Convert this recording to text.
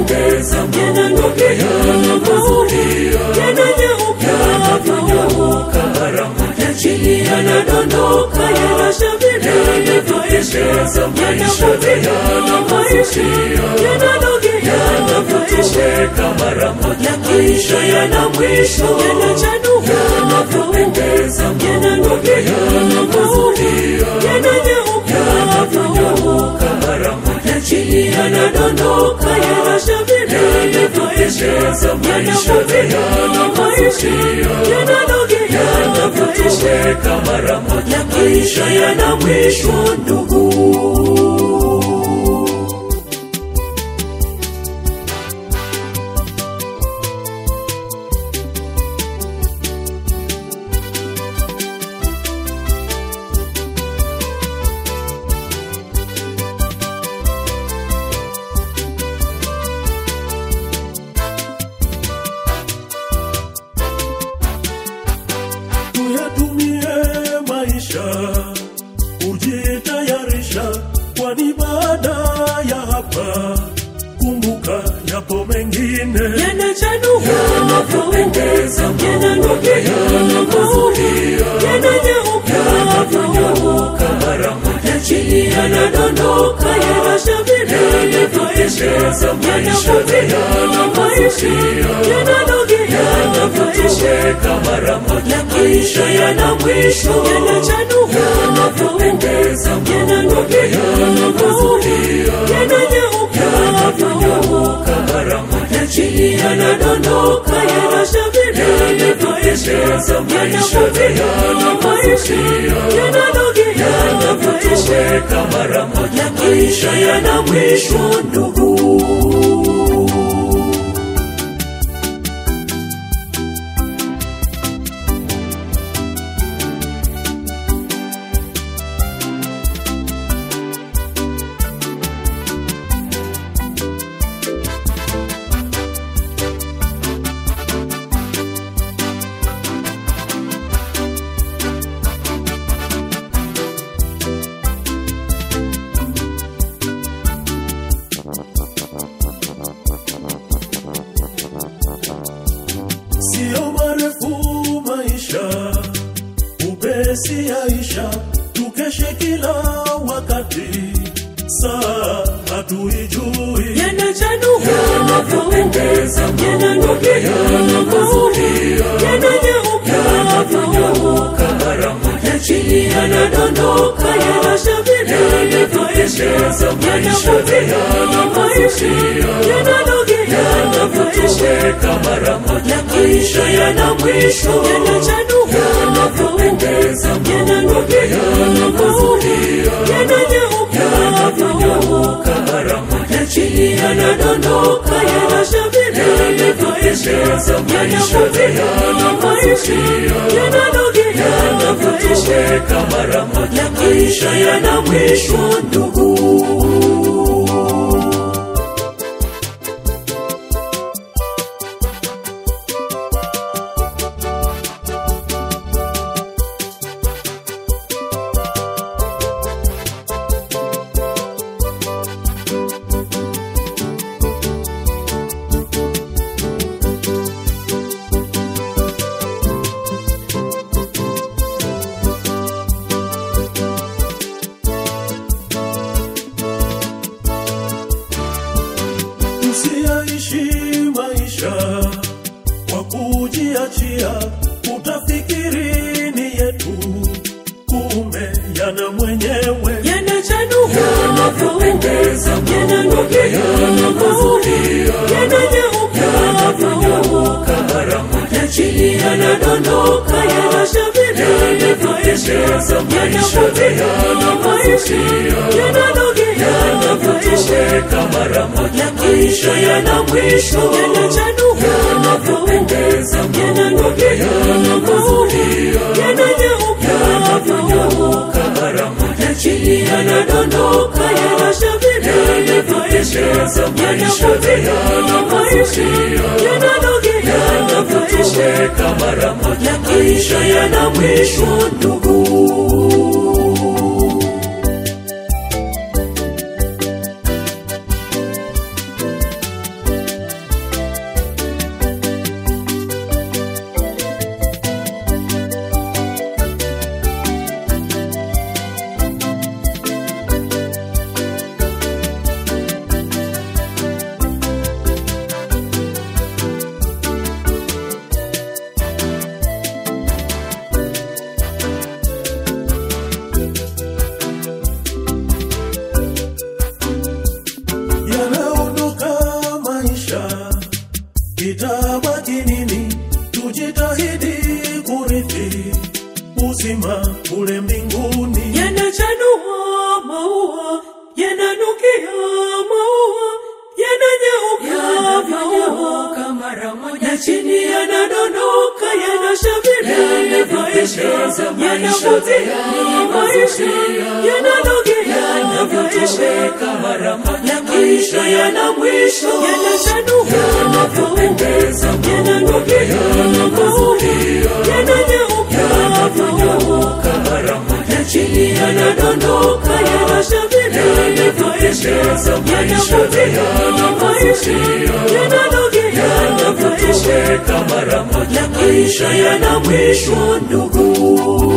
yanapopendeza Mungu yanavutia yanavyonyauka mara moja chini yanadondoka yanashamiri yanavyopendeza maisha yanavutia yanavyotoweka mara moja maisha yana mwisho yanavyopendeza Mungu yanavutia yanavyonyauka mara moja chini yanadondoka yanashamiri yanavyopendeza maisha yanavutia yanavyotoweka mara moja maisha yana mwisho ndugu tuyatumie maisha kujitayarisha, kwani baada ya hapa kumbuka yapo mengine. yanavyopendeza Mungu yanavutia yanavyonyauka mara moja chini yanadondoka yanashamiri yanavyopendeza maisha yanavutia yanavyotoweka mara moja maisha yana mwisho yanavyopendeza Mungu yanavutia yanavyonyauka mara moja chini yanadondoka yanashamiri yanavyopendeza maisha yanavutia yanavyotoweka mara moja maisha yana mwisho ndugu Sio marefu maisha, upesi yaisha, tukeshe kila wakati, saa hatuijui. yanavyopendeza Mungu yanavutia yanavyonyauka mara moja chini yanadondoka yanashamiri yanavyopendeza maisha yanavutia yanavyotoweka mara moja maisha yana mwisho yanavyopendeza Mungu yanavutia yanavyonyauka mara moja chini yanadondoka yanashamiri yanavyopendeza maisha yanavutia yanavyotoweka mara moja maisha yana mwisho ndugu Usiyaishi maisha kwa kujiachia, utafikiri ni yetu, kumbe yana mwenyewe. yanavyopendeza Mungu yanavutia yanavyonyauka mara moja chini yanadondoka yanashamiri yanavyopendeza maisha yanavutia yanavyotoweka mara moja maisha yana mwisho yanavyopendeza Mungu yanavutia yanavyonyauka mara moja chini yanadondoka yanashamiri yanavyopendeza maisha yanavutia yanavyotoweka mara moja maisha yana mwisho ndugu mara moja na chini yanadondoka yanashamiri Yanavyopendeza maisha, yanavutia maisha yananogea Yanavyotoweka mara moja maisha yana mwisho yanachanua Yanavyopendeza yananogea Yanavutia yananyauka Yanavyonyauka mara moja chini yanadondoka yanashamiri Yanavyopendeza maisha, Yanavutia yananogea Yanavyotoweka mara moja maisha yana mwisho ndugu